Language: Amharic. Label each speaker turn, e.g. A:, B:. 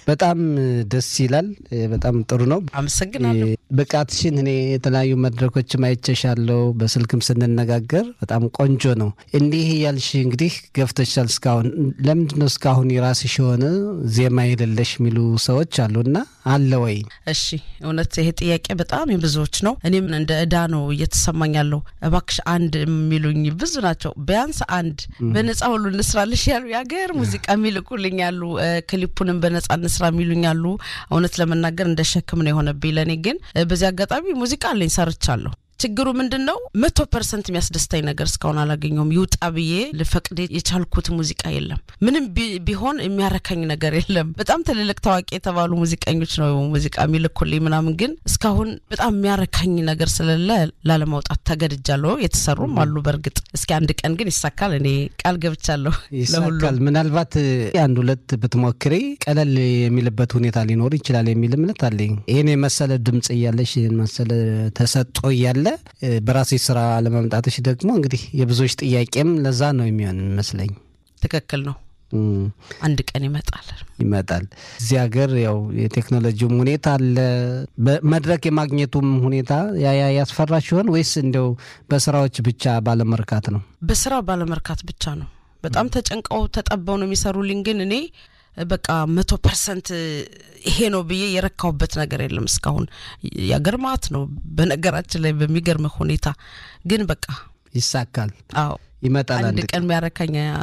A: በጣም ደስ ይላል። በጣም ጥሩ ነው።
B: አመሰግናለሁ።
A: ብቃትሽን እኔ የተለያዩ መድረኮችም አይቼሻለሁ። በስልክም ስንነጋገር በጣም ቆንጆ ነው። እንዲህ እያልሽ እንግዲህ ገፍተሻል። እስካሁን ለምንድን ነው እስካሁን የራስሽ የሆነ ዜማ የሌለሽ የሚሉ ሰዎች አሉና አለ ወይ?
B: እሺ እውነት ይሄ ጥያቄ በጣም የብዙዎች ነው። እኔም እንደ እዳ ነው እየተሰማኝ ያለው። እባክሽ አንድ የሚሉኝ ብዙ ናቸው። ቢያንስ አንድ በነጻ ሁሉ እንስራልሽ ያሉ የሀገር ሙዚቃ የሚልኩልኝ ያሉ፣ ክሊፑንም በነጻ እንስራ የሚሉኝ አሉ። እውነት ለመናገር እንደ ሸክም ነው የሆነብኝ ለእኔ። ግን በዚህ አጋጣሚ ሙዚቃ አለኝ ሰርቻለሁ። ችግሩ ምንድን ነው? መቶ ፐርሰንት የሚያስደስታኝ ነገር እስካሁን አላገኘውም። ይውጣ ብዬ ልፈቅድ የቻልኩት ሙዚቃ የለም። ምንም ቢሆን የሚያረካኝ ነገር የለም። በጣም ትልልቅ ታዋቂ የተባሉ ሙዚቀኞች ነው ሙዚቃ የሚልኩልኝ ምናምን፣ ግን እስካሁን በጣም የሚያረካኝ ነገር ስለሌለ ላለማውጣት ተገድጃለሁ። የተሰሩም አሉ በእርግጥ። እስኪ አንድ ቀን ግን ይሳካል። እኔ ቃል ገብቻለሁ።
A: ይሳካል። ምናልባት አንድ ሁለት ብትሞክሪ ቀለል የሚልበት ሁኔታ ሊኖር ይችላል የሚል እምነት አለኝ። ይህን የመሰለ ድምጽ እያለሽ ይህን መሰለ ተሰጦ እያለ በራሴ ስራ ለማምጣትሽ ደግሞ እንግዲህ የብዙዎች ጥያቄም ለዛ ነው የሚሆን ይመስለኝ።
B: ትክክል ነው። አንድ ቀን ይመጣል
A: ይመጣል። እዚህ ሀገር ያው የቴክኖሎጂውም ሁኔታ አለ፣ መድረክ የማግኘቱም ሁኔታ ያ ያስፈራ ሲሆን ወይስ እንዲያው በስራዎች ብቻ ባለመርካት ነው?
B: በስራ ባለመርካት ብቻ ነው። በጣም ተጨንቀው ተጠበው ነው የሚሰሩልኝ። ግን እኔ በቃ መቶ ፐርሰንት ይሄ ነው ብዬ የረካሁበት ነገር የለም እስካሁን። ያገርማት ነው በነገራችን ላይ በሚገርም ሁኔታ ግን በቃ
A: ይሳካል፣
B: አዎ
A: ይመጣል።
B: አንድ ቀን የሚያረካኝ